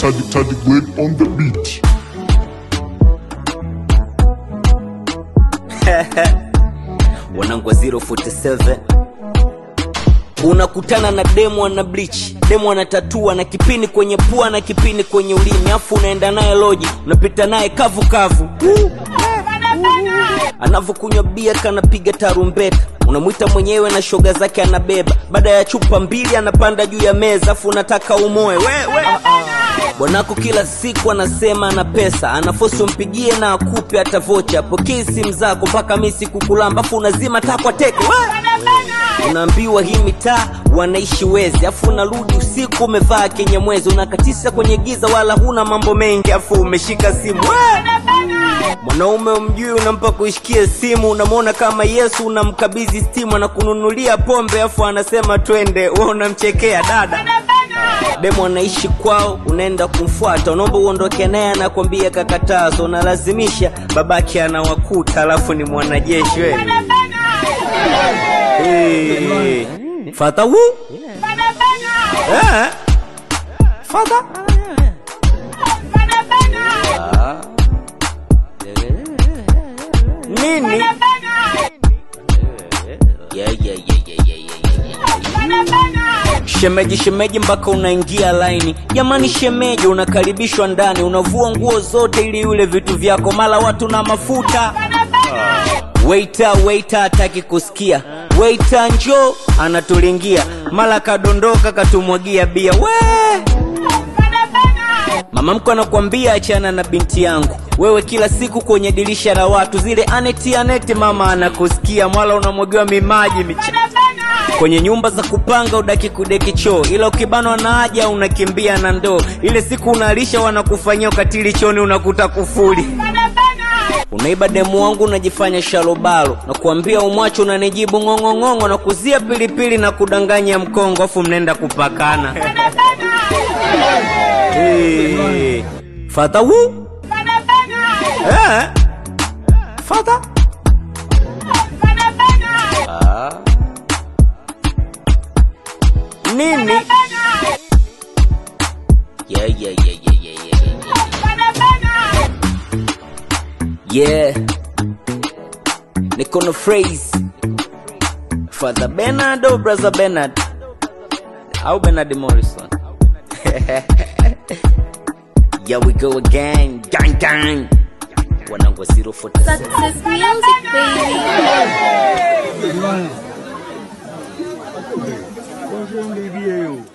Taddy Taddy Glenn on the beat. wanangu wa 047 unakutana na demu ana bleach demu ana tatua na kipini kwenye pua na kipini kwenye ulimi afu unaenda naye loji unapita naye kavu kavu anavyokunywa bia kanapiga tarumbeta unamwita mwenyewe na shoga zake anabeba baada ya chupa mbili anapanda juu ya meza afu unataka umoe we, we. bwanako kila siku anasema ana pesa anafosi umpigie na akupe hata vocha pokei simu zako mpaka mi sikukulamba afu unazima takwa teke we. unaambiwa hii mitaa wanaishi wezi afu unarudi usiku umevaa kenye mwezi unakatisa kwenye giza wala huna mambo mengi afu umeshika simu we. mwanaume umjui unampa kuishikia simu unamwona kama yesu unamkabidhi stimu anakununulia pombe afu anasema twende we unamchekea dada demu anaishi kwao unaenda kumfuata unaomba uondoke naye anakwambia kakatazo unalazimisha babake anawakuta alafu ni mwanajeshi we hey. fata wu eh? fata nini yeah, yeah, yeah, yeah, yeah, yeah, yeah. shemeji shemeji mpaka unaingia laini jamani shemeji unakaribishwa ndani unavua nguo zote ili yule vitu vyako mala watu na mafuta weita weita hataki kusikia weita njo anatulingia mala kadondoka katumwagia bia we mama mko anakwambia achana na binti yangu wewe kila siku kwenye dirisha la watu zile aneti aneti mama anakusikia mwala unamwagiwa mimaji micha kwenye nyumba za kupanga udaki kudeki choo ila ukibanwa na haja unakimbia na ndoo ile siku unalisha wanakufanyia ukatili choni unakuta kufuli unaiba demu wangu unajifanya shalobalo na kuambia umwacho unanijibu ng'ong'ong'ongo na kuzia pilipili na kudanganya mkongo afu mnaenda kupakana hey. fata wu eh? fata Ah. nini yeah, yeah, yeah, yeah, yeah, yeah, yeah. yeah niko na phrase father benard au brother benard au benard morrison yeah we go again gang gang wanangu wa 047 Success music, baby. Bonjour, baby.